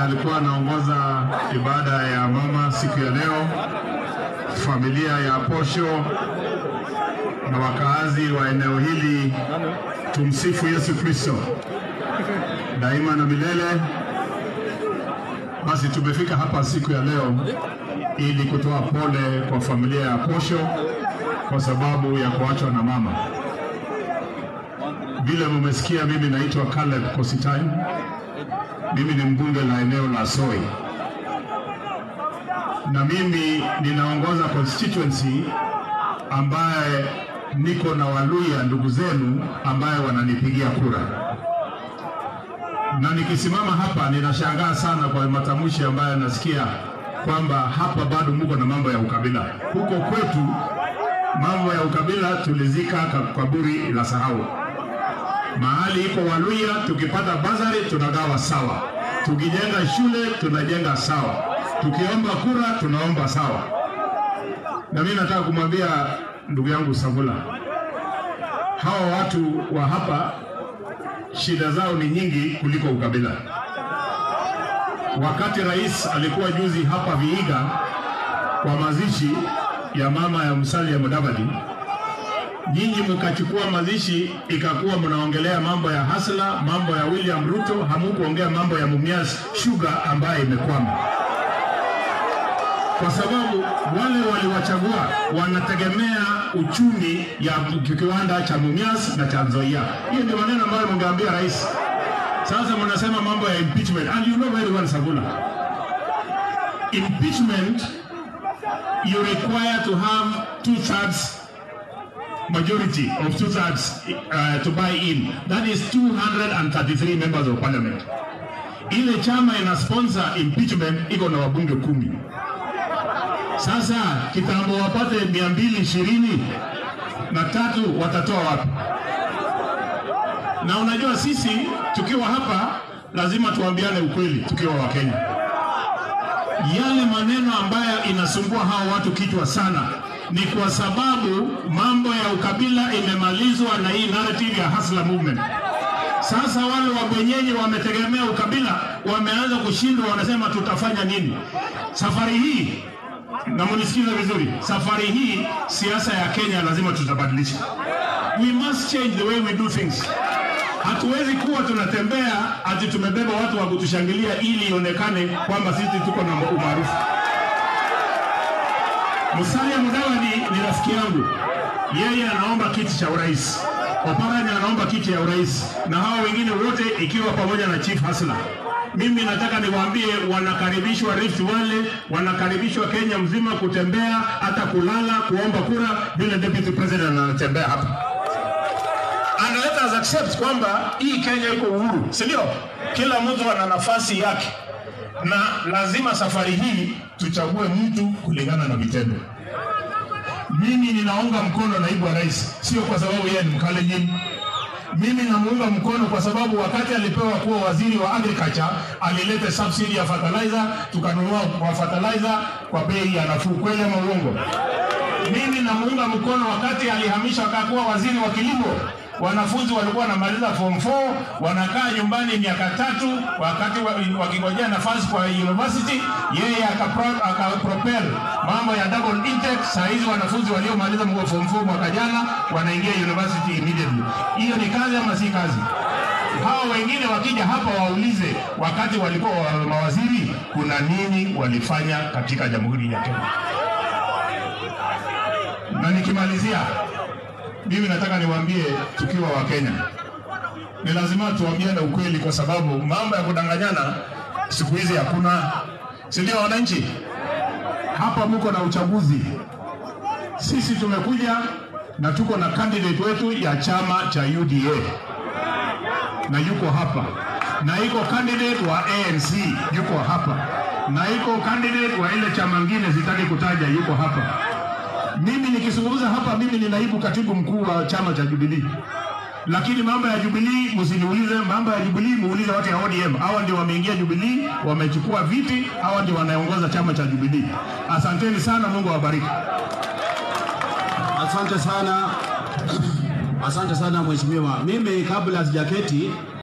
alikuwa anaongoza ibada ya mama siku ya leo, familia ya Posho na wakaazi wa eneo hili, tumsifu Yesu Kristo daima na milele. Basi tumefika hapa siku ya leo ili kutoa pole kwa familia ya Posho kwa sababu ya kuachwa na mama. Vile mumesikia, mimi naitwa Caleb Kositai. Mimi ni mbunge la eneo la Soi na mimi ninaongoza constituency ambaye niko na Waluya ndugu zenu ambaye wananipigia kura, na nikisimama hapa ninashangaa sana kwa matamshi ambayo nasikia kwamba hapa bado muko na mambo ya ukabila. Huko kwetu mambo ya ukabila tulizika kaburi la sahau. Mahali iko Waluya, tukipata bazari tunagawa sawa, tukijenga shule tunajenga sawa, tukiomba kura tunaomba sawa. Na mimi nataka kumwambia ndugu yangu Savula, hawa watu wa hapa shida zao ni nyingi kuliko ukabila. Wakati rais alikuwa juzi hapa Vihiga kwa mazishi ya mama ya Musalia Mudavadi, nyinyi mkachukua mazishi, ikakuwa mnaongelea mambo ya Hasla, mambo ya William Ruto, hamukuongea mambo ya Mumias Sugar ambaye imekwama, kwa sababu wale waliwachagua wanategemea uchumi ya kiwanda cha Mumias na cha Nzoia. Hiyo ndio maneno ambayo mungeambia rais. Sasa mnasema mambo ya impeachment and you know very well Sabula, impeachment you require to have two thirds majority of two thirds uh, to buy in. That is 233 members of parliament. Ile chama ina sponsor impeachment iko na wabunge kumi. Sasa kitambo wapate mia mbili ishirini na tatu watatoa wapi? Na unajua sisi tukiwa hapa lazima tuambiane ukweli tukiwa Wakenya. Yale maneno ambayo inasumbua hao watu kichwa sana ni kwa sababu mambo ya ukabila imemalizwa na hii narrative ya Hustler movement. Sasa wale wabwenyenye wametegemea ukabila, wameanza kushindwa, wanasema tutafanya nini safari hii? Na munisikize vizuri, safari hii siasa ya Kenya lazima tutabadilisha. We must change the way we do things. Hatuwezi kuwa tunatembea ati tumebeba watu wa kutushangilia ili ionekane kwamba sisi tuko na umaarufu. Musalia Mudavadi ni rafiki yangu, yeye anaomba kiti cha urais, Oparanya anaomba kiti ya urais, na hawa wengine wote ikiwa pamoja na Chief Hasla. Mimi nataka niwaambie, wanakaribishwa Rift Valley, wanakaribishwa Kenya mzima kutembea, hata kulala, kuomba kura, vile deputy president anatembea hapa. And let us accept kwamba hii Kenya iko uhuru, si ndio? Kila mtu ana nafasi yake, na lazima safari hii tuchague mtu kulingana na vitendo. Mimi ninaunga mkono naibu wa rais, sio kwa sababu yeye ni Mkalenjin. Mimi namuunga mkono kwa sababu wakati alipewa kuwa waziri wa agriculture alileta subsidy ya fertilizer, tukanunua kwa fertilizer kwa bei ya nafuu. Kweli ama uongo? Mimi namuunga mkono wakati alihamisha akakuwa waziri wa kilimo wanafunzi walikuwa wanamaliza form 4 wanakaa nyumbani miaka tatu, wakati wakingojea nafasi kwa university, yeye akapropel mambo ya double intake. Saa hizi wanafunzi waliomaliza form 4 mwaka jana wanaingia university immediately. Hiyo ni kazi ama si kazi? Hawa wengine wakija hapa waulize, wakati walikuwa mawaziri, kuna nini walifanya katika jamhuri ya Kenya? Na nikimalizia mimi nataka niwaambie tukiwa wa Kenya ni lazima tuambiane ukweli, kwa sababu mambo ya kudanganyana siku hizi hakuna, si ndio? Wananchi hapa mko na uchaguzi, sisi tumekuja na tuko na candidate wetu ya chama cha UDA na yuko hapa, na iko candidate wa ANC yuko hapa, na iko candidate wa ile chama ngine sitaki kutaja yuko hapa mimi nikizungumza hapa, mimi ni naibu katibu mkuu wa chama cha Jubilee, lakini mambo ya Jubilee msiniulize. Mambo ya Jubilee muulize watu ya ODM. Hawa ndio wameingia Jubilee, wamechukua viti, hawa ndio wanaongoza chama cha Jubilee. Asanteni sana, Mungu awabariki. Asante sana, asante sana mheshimiwa. Mimi kabla sijaketi